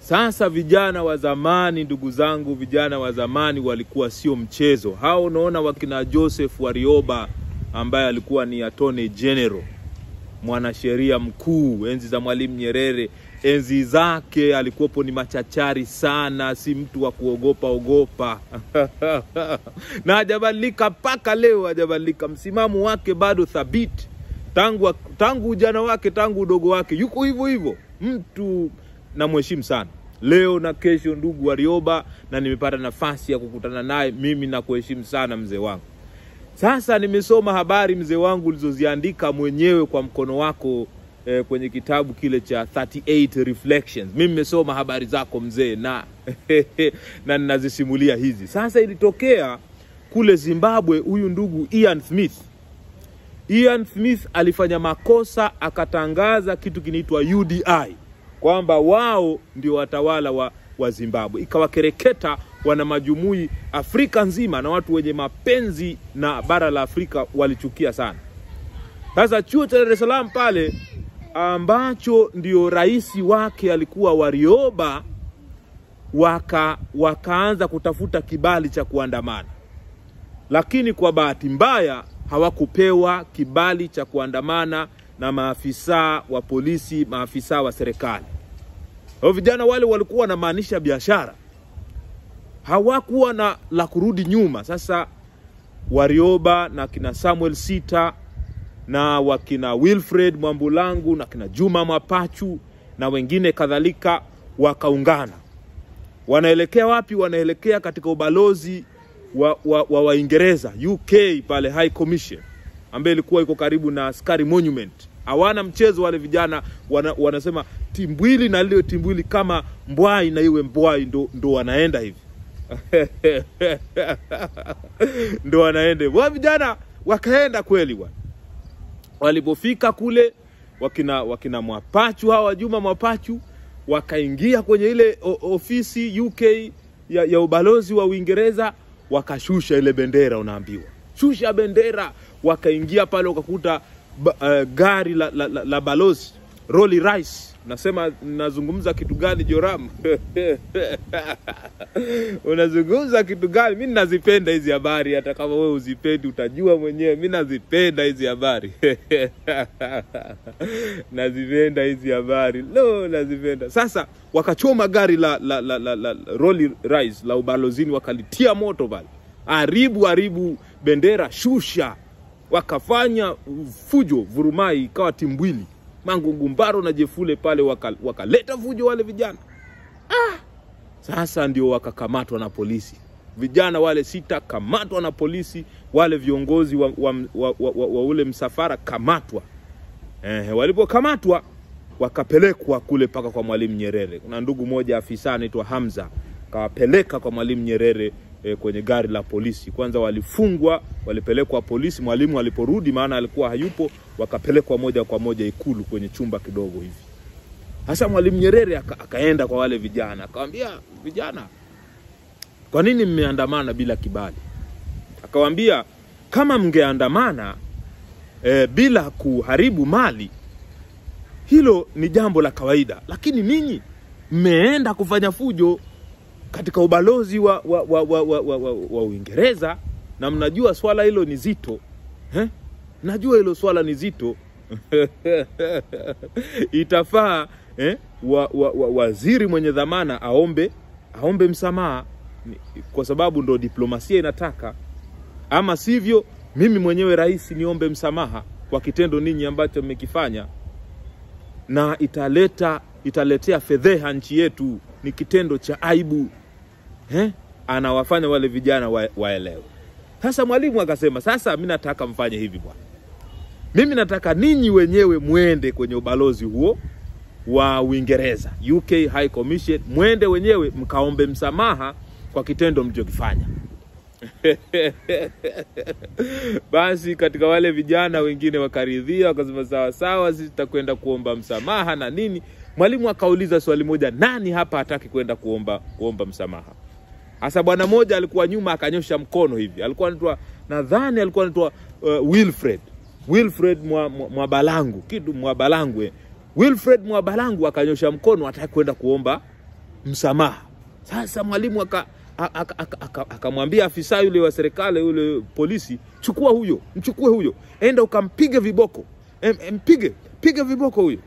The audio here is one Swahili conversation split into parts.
Sasa vijana wa zamani, ndugu zangu, vijana wa zamani walikuwa sio mchezo. Hao unaona wakina Joseph Warioba ambaye alikuwa ni attorney general, mwanasheria mkuu enzi za Mwalimu Nyerere. Enzi zake alikuwepo ni machachari sana, si mtu wa kuogopa ogopa na hajabadilika mpaka leo, hajabadilika. Msimamo wake bado thabiti tangu tangu ujana wake, tangu udogo wake, yuko hivyo hivyo. Mtu namheshimu sana leo na kesho, ndugu Warioba, na nimepata nafasi ya kukutana naye. Mimi nakuheshimu sana mzee wangu. Sasa nimesoma habari mzee wangu ulizoziandika mwenyewe kwa mkono wako eh, kwenye kitabu kile cha 38 Reflections. Mimi nimesoma habari zako mzee, na na ninazisimulia hizi. Sasa ilitokea kule Zimbabwe, huyu ndugu Ian Smith Ian Smith alifanya makosa, akatangaza kitu kinaitwa UDI kwamba wao ndio watawala wa, wa Zimbabwe, ikawakereketa wana majumui Afrika nzima, na watu wenye mapenzi na bara la Afrika walichukia sana. Sasa chuo cha Dar es Salaam pale ambacho ndio rais wake alikuwa Warioba, waka wakaanza kutafuta kibali cha kuandamana, lakini kwa bahati mbaya hawakupewa kibali cha kuandamana na maafisa wa polisi, maafisa wa serikali. Hao vijana wale walikuwa wanamaanisha biashara, hawakuwa na la kurudi nyuma. Sasa Warioba na kina Samuel Sita na wakina Wilfred Mwambulangu na kina Juma Mapachu na wengine kadhalika wakaungana. Wanaelekea wapi? Wanaelekea katika ubalozi wa, wa, wa Waingereza UK pale High Commission ambaye ilikuwa iko karibu na Askari Monument. Hawana mchezo wale vijana wana, wanasema timbwili na lile timbwili kama mbwai na iwe mbwai, ndo, ndo wanaenda hivi ndo wanaenda hivi. Wa vijana wakaenda kweli bwana. Walipofika kule wakina, wakina Mwapachu hawa Juma Mwapachu wakaingia kwenye ile o, ofisi UK ya, ya ubalozi wa Uingereza wakashusha ile bendera, unaambiwa shusha bendera. Wakaingia pale wakakuta ba, uh, gari la, la, la, la balozi Rolls Royce. Nasema nazungumza kitu gani Joram? unazungumza kitu gani? Mi nazipenda hizi habari, hata kama wewe uzipendi utajua mwenyewe. Mi nazipenda hizi habari nazipenda hizi habari lo, nazipenda. Sasa wakachoma gari la, la, la, la, la Rolls Royce la ubalozini, wakalitia moto pale, haribu haribu bendera, shusha, wakafanya fujo, vurumai, ikawa timbwili Mangungumbaro na Jefule pale wakaleta waka fujo wale vijana ah! Sasa ndio wakakamatwa na polisi, vijana wale sita kamatwa na polisi, wale viongozi wa, wa, wa, wa, wa, wa ule msafara kamatwa. Eh, walipokamatwa wakapelekwa kule mpaka kwa Mwalimu Nyerere. Kuna ndugu moja afisa anaitwa Hamza kawapeleka kwa Mwalimu Nyerere eh, kwenye gari la polisi. Kwanza walifungwa, walipelekwa polisi. Mwalimu aliporudi, maana alikuwa hayupo, wakapelekwa moja kwa moja Ikulu kwenye chumba kidogo hivi. Sasa Mwalimu Nyerere aka, akaenda kwa wale vijana akawambia, vijana, kwa nini mmeandamana bila kibali? Akawambia, kama mngeandamana e, bila kuharibu mali, hilo ni jambo la kawaida, lakini ninyi mmeenda kufanya fujo katika ubalozi wa, wa, wa, wa, wa, wa, wa, wa Uingereza na mnajua swala hilo ni zito eh? Najua hilo swala ni zito itafaa eh? wa, wa, wa, waziri mwenye dhamana aombe aombe msamaha kwa sababu ndo diplomasia inataka, ama sivyo mimi mwenyewe rais niombe msamaha kwa kitendo ninyi ambacho mmekifanya, na italeta italetea fedheha nchi yetu, ni kitendo cha aibu eh? Anawafanya wale vijana wa, waelewe. Sasa mwalimu akasema, sasa mi nataka mfanye hivi bwana, mimi nataka ninyi wenyewe mwende kwenye ubalozi huo wa Uingereza, UK High Commission, mwende wenyewe mkaombe msamaha kwa kitendo mlichokifanya. Basi katika wale vijana wengine wakaridhia, wakasema sawa sawa, sisi tutakwenda kuomba msamaha na nini. Mwalimu akauliza swali moja, nani hapa hataki kwenda kuomba kuomba msamaha? Hasa bwana mmoja alikuwa nyuma akanyosha mkono hivi, alikuwa anaitwa nadhani alikuwa anaitwa uh, Wilfred Wilfred Mwabalangu mwa kitu Mwabalangu eh. Wilfred Mwabalangu akanyosha mkono, hataki kwenda kuomba msamaha. Sasa mwalimu aka akamwambia aka, aka, aka afisa yule wa serikali yule polisi, chukua huyo, mchukue huyo, enda ukampige viboko, em, mpige piga viboko huyo.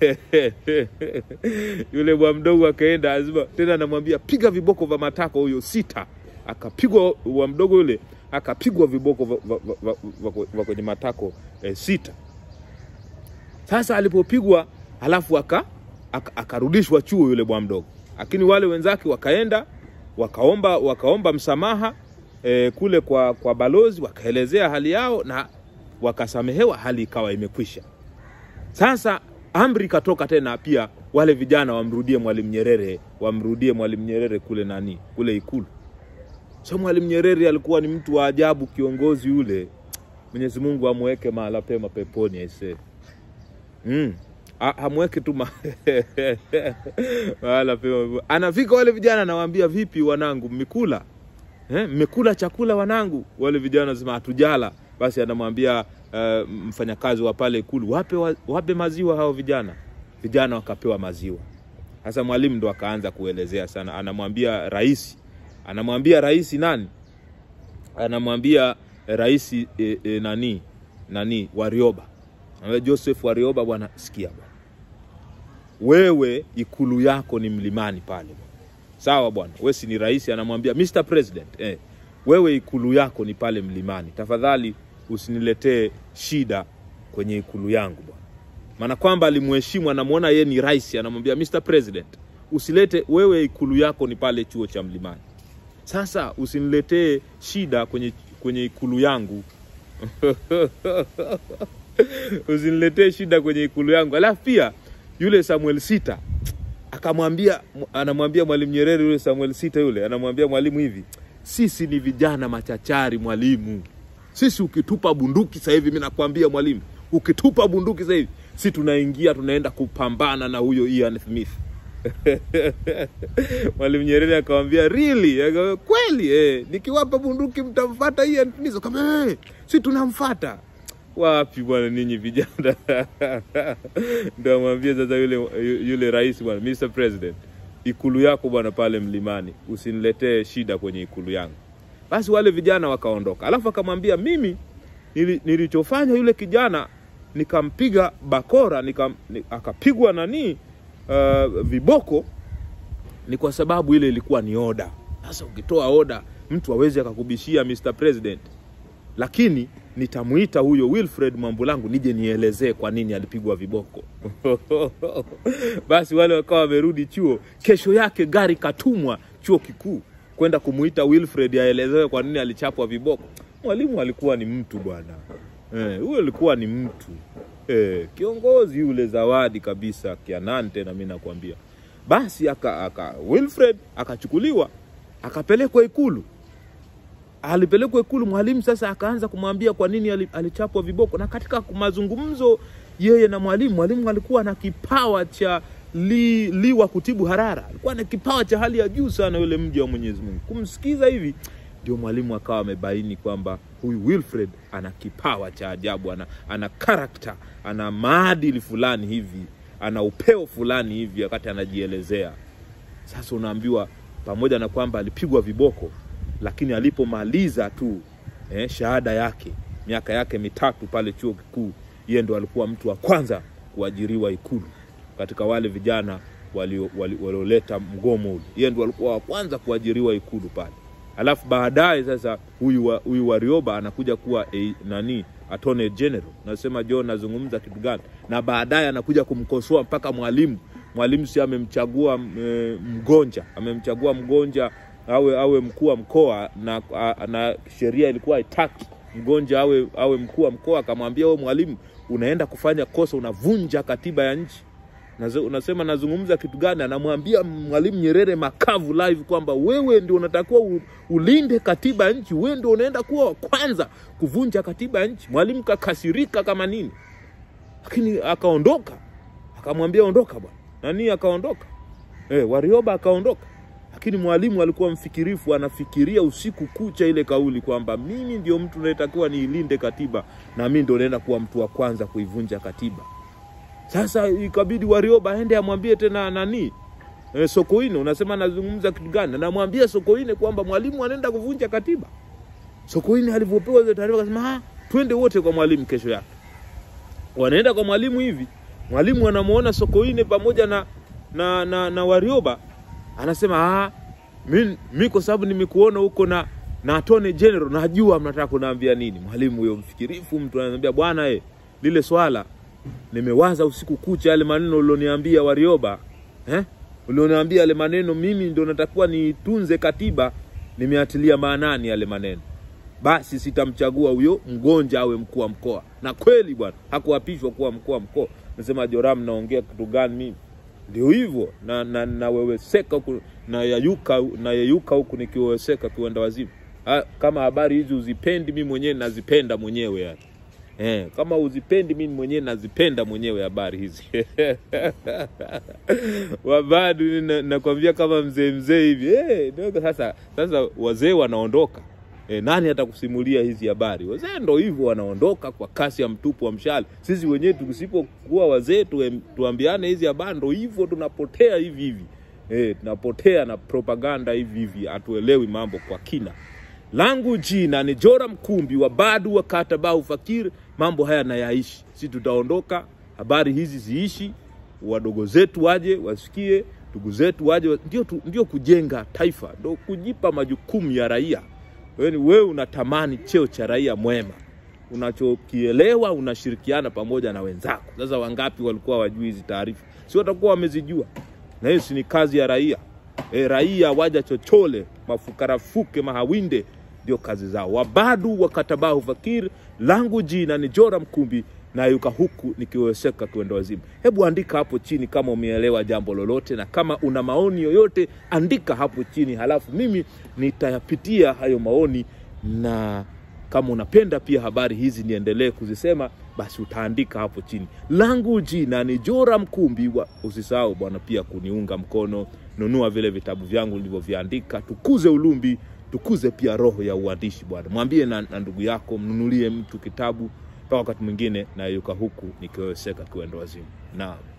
yule bwa mdogo akaenda azima tena, anamwambia piga viboko vya matako huyo sita. Akapigwa wa mdogo yule, akapigwa viboko vya kwenye matako eh, sita. Sasa alipopigwa halafu aka akarudishwa aka chuo yule bwa mdogo, lakini wale wenzake wakaenda wakaomba wakaomba msamaha eh, kule kwa, kwa balozi, wakaelezea hali yao na wakasamehewa, hali ikawa imekwisha. Sasa amri ikatoka tena pia wale vijana wamrudie Mwalimu Nyerere, wamrudie Mwalimu Nyerere kule nani, kule Ikulu. So Mwalimu Nyerere alikuwa ni mtu wa ajabu, kiongozi yule. Mwenyezi Mungu amweke mahala pema peponi aisee. Mm. Hamweke tu ma... mahala pema. Anafika wale vijana anawaambia, vipi wanangu, mmekula eh, mmekula chakula wanangu? Wale vijana wanasema hatujala. Basi anamwambia uh, mfanyakazi wa pale Ikulu, wape, wa, wape maziwa hao vijana. Vijana wakapewa maziwa. Sasa mwalimu ndo akaanza kuelezea sana, anamwambia rais, anamwambia rais nani, anamwambia rais e, e, nani nani Warioba, anamwambia Joseph Warioba, bwana sikia bwana, wewe ikulu yako ni mlimani pale bwana. Sawa bwana, wewe si ni rais? Anamwambia Mr President, eh, wewe ikulu yako ni pale mlimani, tafadhali usiniletee shida kwenye ikulu yangu bwana. Maana kwamba alimheshimu, anamwona yeye ni rais, anamwambia Mr President, usilete wewe, ikulu yako ni pale chuo cha Mlimani. Sasa usiniletee shida kwenye, kwenye ikulu yangu usiniletee shida kwenye ikulu yangu. Alafu pia yule Samuel Sita akamwambia, anamwambia Mwalimu Nyerere, yule Samuel Sita yule anamwambia mwalimu hivi, sisi ni vijana machachari mwalimu sisi ukitupa bunduki sasa hivi, mimi nakwambia mwalimu, ukitupa bunduki sasa hivi, si tunaingia tunaenda kupambana na huyo Ian Smith. Mwalimu Nyerere akamwambia really? Akamwambia kweli, eh, nikiwapa bunduki mtamfuata Ian Smith? Akamwambia eh, si tunamfuata. Wapi bwana ninyi vijana ndio amwambia sasa yule, yule rais bwana, Mr President, ikulu yako bwana pale mlimani, usiniletee shida kwenye ikulu yangu. Basi wale vijana wakaondoka, alafu akamwambia mimi nili, nilichofanya yule kijana nikampiga bakora nika, ni, akapigwa nani uh, viboko ni kwa sababu ile ilikuwa ni oda. Sasa ukitoa oda mtu awezi akakubishia Mr President, lakini nitamuita huyo Wilfred Mwambulangu nije nielezee kwa nini alipigwa viboko. Basi wale wakawa wamerudi chuo. Kesho yake gari katumwa chuo kikuu kwenda kumuita Wilfred aelezewe kwa nini alichapwa viboko. Mwalimu alikuwa ni mtu bwana, huyo eh, alikuwa ni mtu eh, kiongozi yule zawadi kabisa kianani, tena mimi nakwambia. Basi aka, aka Wilfred akachukuliwa akapelekwa Ikulu. Alipelekwa Ikulu, mwalimu sasa akaanza kumwambia kwa nini alichapwa viboko, na katika mazungumzo yeye na mwalimu, mwalimu alikuwa na kipawa cha li, liwa kutibu harara, alikuwa na kipawa cha hali ya juu sana yule mja wa Mwenyezi Mungu. Kumsikiza hivi ndio mwalimu akawa amebaini kwamba huyu Wilfred ana kipawa cha ajabu, ana, ana karakta, ana maadili fulani hivi, ana upeo fulani hivi wakati anajielezea. Sasa unaambiwa pamoja na kwamba alipigwa viboko, lakini alipomaliza tu eh, shahada yake miaka yake mitatu pale chuo kikuu, yeye ndo alikuwa mtu wa kwanza kuajiriwa Ikulu katika wale vijana walioleta wali, wali mgomo ule, yeye ndo alikuwa wa kwanza kuajiriwa Ikulu pale. Alafu baadaye sasa huyu wa, huyu Warioba anakuja kuwa e, nani attorney general. Nasema John nazungumza kitu gani? Na baadaye anakuja kumkosoa mpaka mwalimu. Mwalimu si amemchagua e, mgonja, amemchagua mgonja awe awe mkuu wa mkoa na, na sheria ilikuwa haitaki mgonja awe awe mkuu wa mkoa. Akamwambia wewe mwalimu, unaenda kufanya kosa, unavunja katiba ya nchi. Unasema nazungumza kitu gani? Anamwambia Mwalimu Nyerere makavu live kwamba wewe ndio unatakiwa ulinde katiba ya nchi, wewe ndio unaenda kuwa wa kwanza kuvunja katiba ya nchi. Mwalimu kakasirika kama nini, lakini akaondoka, akamwambia ondoka bwana nani, akaondoka eh, Warioba akaondoka, lakini mwalimu alikuwa mfikirifu, anafikiria usiku kucha ile kauli kwamba mimi ndio mtu nayetakiwa niilinde katiba na mimi ndio naenda kuwa mtu wa kwanza kuivunja katiba. Sasa ikabidi Warioba aende amwambie tena nani e, Sokoine unasema anazungumza kitu gani? Anamwambia Sokoine kwamba mwalimu anaenda kuvunja katiba. Sokoine alivyopewa hizo taarifa akasema, ah, twende wote kwa mwalimu kesho yake. Wanaenda kwa mwalimu hivi, mwalimu anamuona Sokoine pamoja na na, na, na Warioba anasema ah, mi, mi kwa sababu nimekuona huko na na Attorney General najua mnataka kunaambia nini. Mwalimu huyo mfikirifu, mtu ananiambia bwana, eh, lile swala nimewaza usiku kucha, yale maneno ulioniambia Warioba, eh, ulioniambia yale maneno, mimi ndio natakuwa nitunze katiba, nimeatilia maanani yale maneno basi sitamchagua huyo mgonja awe mkuu wa mkoa. Na kweli bwana, hakuapishwa kuwa mkuu wa mkoa. Nasema Joram, naongea kitu gani mimi? Ndio hivyo na, na, na weweseka huku na yayuka na yeyuka huku nikiweweseka kiwenda wazimu. Ha, kama habari hizi uzipendi, mimi mwenyewe nazipenda mwenyewe yani. Eh, kama uzipendi mimi mwenyewe nazipenda mwenyewe habari hizi wabadu na- nakwambia kama mzee mzee hivi eh, ndio sasa sasa wazee wanaondoka E, nani atakusimulia hizi habari? Wazee ndo hivyo wanaondoka kwa kasi ya mtupu wa mshale. Sisi wenyewe tusipokuwa wazee tuem- tuambiane hizi habari, ndo hivyo tunapotea hivi hivi. E, tunapotea na propaganda hivi hivi, hatuelewi mambo kwa kina. Langu jina ni Jora Mkumbi wa Badu wa Katabau Fakir. Mambo haya nayaishi, si tutaondoka, habari hizi ziishi, wadogo zetu waje wasikie, ndugu zetu waje, wa- ndio, tu, ndio kujenga taifa, ndio kujipa majukumu ya raia. Wewe wewe unatamani cheo cha raia mwema, unachokielewa unashirikiana pamoja na wenzako. Sasa wangapi walikuwa wajui hizi taarifa? Si watakuwa wamezijua, na hiyo si ni kazi ya raia. E, raia waja chochole, mafukarafuke, mahawinde ndio kazi zao. Wabadu wakatabahu fakir, langu jina ni Jora Mkumbi na yuka huku nikiwezeka kuenda wazimu. Hebu andika hapo chini kama umeelewa jambo lolote, na kama una maoni yoyote andika hapo chini, halafu mimi nitayapitia hayo maoni, na kama unapenda pia habari hizi niendelee kuzisema, basi utaandika hapo chini. Langu jina ni Jora Mkumbi wa, usisahau bwana pia kuniunga mkono, nunua vile vitabu vyangu nilivyoviandika, tukuze ulumbi tukuze pia roho ya uandishi bwana. Mwambie na, na ndugu yako, mnunulie mtu kitabu. Mpaka wakati mwingine, na yuka huku nikiwezeka kuenda wazimu. Naam.